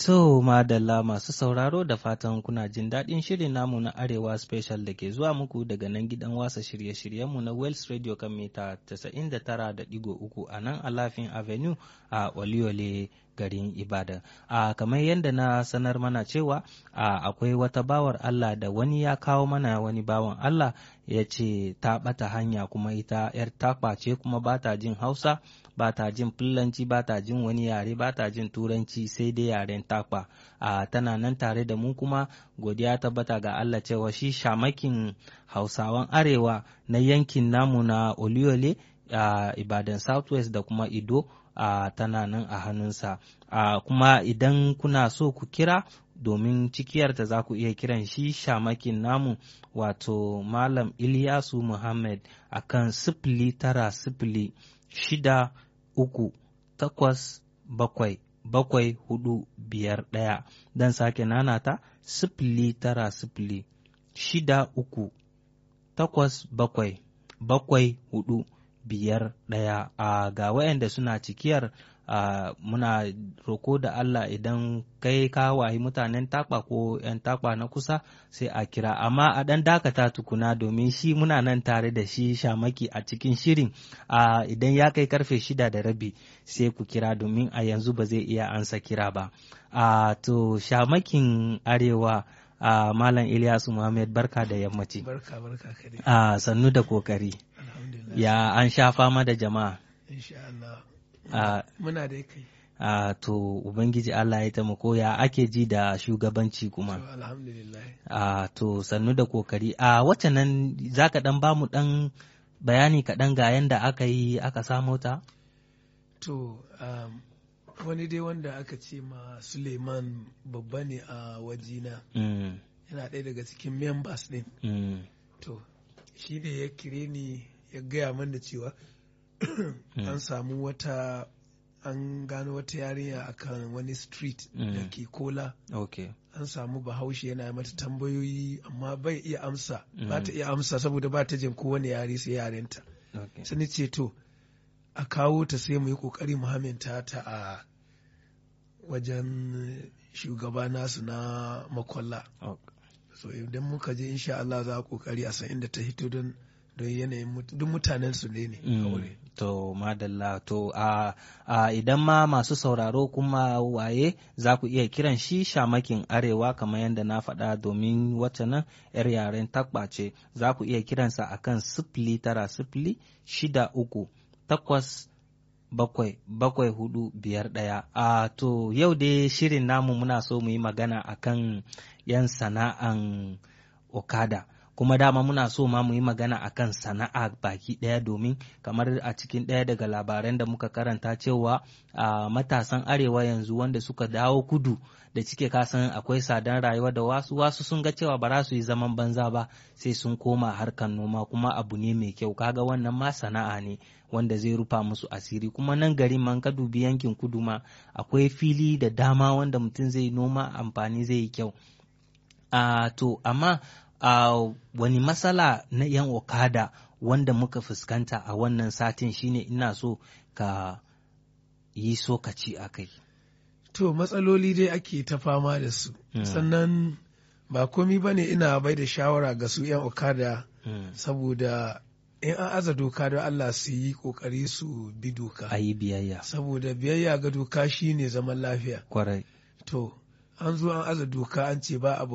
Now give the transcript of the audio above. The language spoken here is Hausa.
To madalla masu sauraro da fatan kuna jin daɗin shirin namu na Arewa Special da ke zuwa muku daga nan gidan wasa shirye-shiryenmu na Wells Radio kan mita 99.3 a nan Alafin Avenue a Oliole garin Ibadan. A kamar yadda na sanar mana cewa a akwai wata bawar Allah da wani ya kawo mana wani bawan Allah ya ce ta ɓata hanya kuma ita 'yar takwa ce kuma ba ta jin Hausa. ba ta jin Fulanci ba ta jin wani yare ba ta jin Turanci sai dai yaren takwa. A tana nan tare da mu kuma godiya tabbata ga Allah cewa shi shamakin Hausawan Arewa na yankin namu na Oliole a Ibadan Southwest da kuma Ido a tana nan a hannunsa. A kuma idan kuna so ku kira domin cikiyarta za ku iya kiran shi shamakin namu wato Malam Ilyasu Muhammad akan sifili tara sifili shida uku takwas bakwai bakwai hudu biyar ɗaya don sake nanata sifili tara sifili shida uku takwas bakwai bakwai hudu biyar ɗaya a ga wayanda suna cikiyar Uh, muna roko da Allah idan kai ka wayi mutanen takwa ko 'yan takwa na kusa sai a kira amma a ɗan dakata tukuna domin shi muna nan tare da shi shamaki a cikin shirin uh, idan ya kai karfe shida da rabi sai ku kira domin a yanzu ba zai iya ansa kira ba uh, to shamakin arewa uh, malam Ilyasu Muhammad barka da yammaci barka barka uh, sannu da kokari ya an sha fama da jama'a insha Allah Uh, muna da kai uh, to ubangiji Allah ya taimako ya ake ji da shugabanci kuma to alhamdulillah uh, to sannu da kokari a uh, wacce nan za ka dan bamu dan bayani kaɗan ga yanda aka yi aka samo ta to um, wani dai wanda aka ce ma suleiman babba ne a wajina mm. yana ɗaya daga cikin members ɗin mm. to shi ne ya kire ni ya gaya mana cewa an samu wata an gano wata yarinya akan wani street Mm. da ke kola okay an samu bahaushe yana mata tambayoyi amma bai iya amsa Mm. ba ta iya amsa saboda ba ta jin kowane yare sai yarenta okay sai ni ce to a kawo ta sai mu yi kokari mu haminta ta a wajen shugaba nasu na makwalla okay so idan muka je insha Allah za a kokari a san inda ta hito don don yanayin mut- duk mutanen su ne ne Mm, aure to madalla to a a idan ma masu sauraro kuma waye za ku iya kiran shi shamakin arewa kamar yadda na faɗa domin wacce nan yar yaren takba ce za ku iya kiransa akan sifili tara sifili shida uku takwas bakwai bakwai hudu biyar ɗaya a to yau dai shirin namu muna so mu yi magana akan yan sana'an okada kuma dama muna so ma mu yi magana akan sana'a baki ɗaya domin kamar a cikin ɗaya daga labaran da muka karanta cewa a matasan arewa yanzu wanda suka dawo kudu da cike kasan akwai sadan rayuwa da wasu wasu sun ga cewa ba za su yi zaman banza ba sai sun koma harkar noma kuma abu ne mai kyau kaga wannan ma sana'a ne wanda zai rufa musu asiri kuma nan garin man ka dubi yankin kudu ma akwai fili da dama wanda mutum zai noma amfani zai yi kyau a to amma a wani matsala na 'yan okada wanda muka fuskanta a wannan satin shine ina so ka yi sokaci a kai. to matsaloli dai ake ta fama da su Mm. sannan ba komi ba ne ina bai da shawara ga su 'yan okada Mm. saboda in an aza doka don Allah su yi kokari su bi doka A yi biyayya, saboda biyayya ga doka shine zaman lafiya kwarai. to an zo an aza doka an ce ba abu